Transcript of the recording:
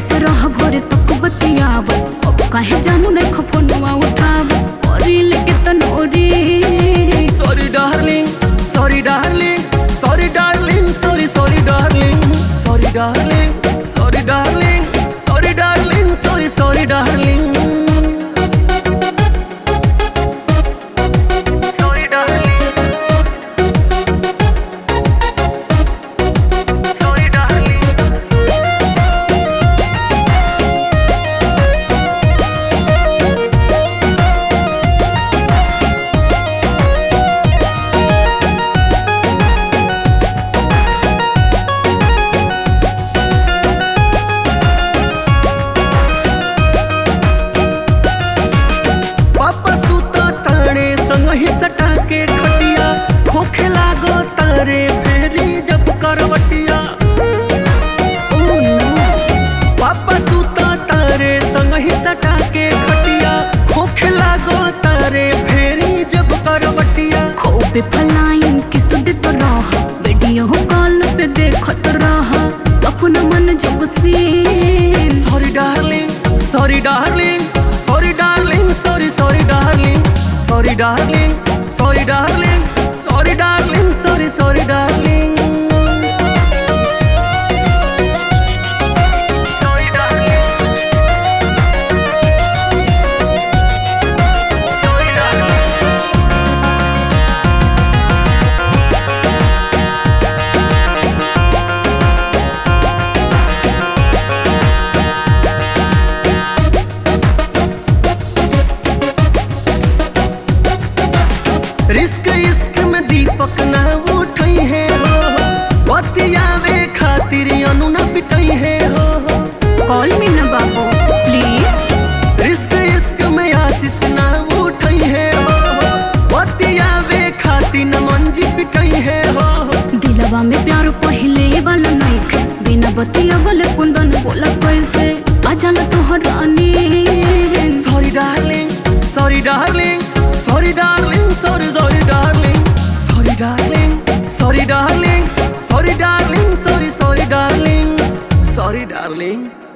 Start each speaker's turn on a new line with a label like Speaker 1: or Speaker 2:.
Speaker 1: से रह भोरे तक बतियाव अब काहे जानू नहीं खफनुआ उठाव करी लेके तनोरी
Speaker 2: Sorry darling, sorry darling, sorry darling, sorry sorry darling, sorry darling, sorry darling, sorry darling, sorry sorry darling. Sorry darling. Sorry darling. पापा सुता तारे संग ही सटा के खटिया खोखे लागो तारे फेरी जब करवटिया पापा सुता तारे संग ही सटा के खटिया खोखे लागो तारे फेरी जब करवटिया
Speaker 1: खूब फलाइन किस देत रह वीडियो कॉल पे देखत रह अपना मन जब से
Speaker 2: sorry darling sorry darling sorry darling sorry sorry darling sorry darling sorry darling sorry darling sorry sorry darling sorry darling sorry darling risk इश्क में दीपक ना उठई है हो बतियावे खातिर अनु ना पिटई है हो
Speaker 1: कॉल मी ना बाबू प्लीज
Speaker 2: रिस्क इश्क में आशीष ना उठई है हो बतियावे खातिर न मंजी पिटई है हो
Speaker 1: दिलवा में प्यार पहिले वाला नइखे बिना बतिया वाले कुंदन बोला कैसे अजल तोहरानी
Speaker 2: sorry darling sorry darling sorry darling sorry sorry darling sorry darling sorry darling sorry darling sorry sorry darling sorry darling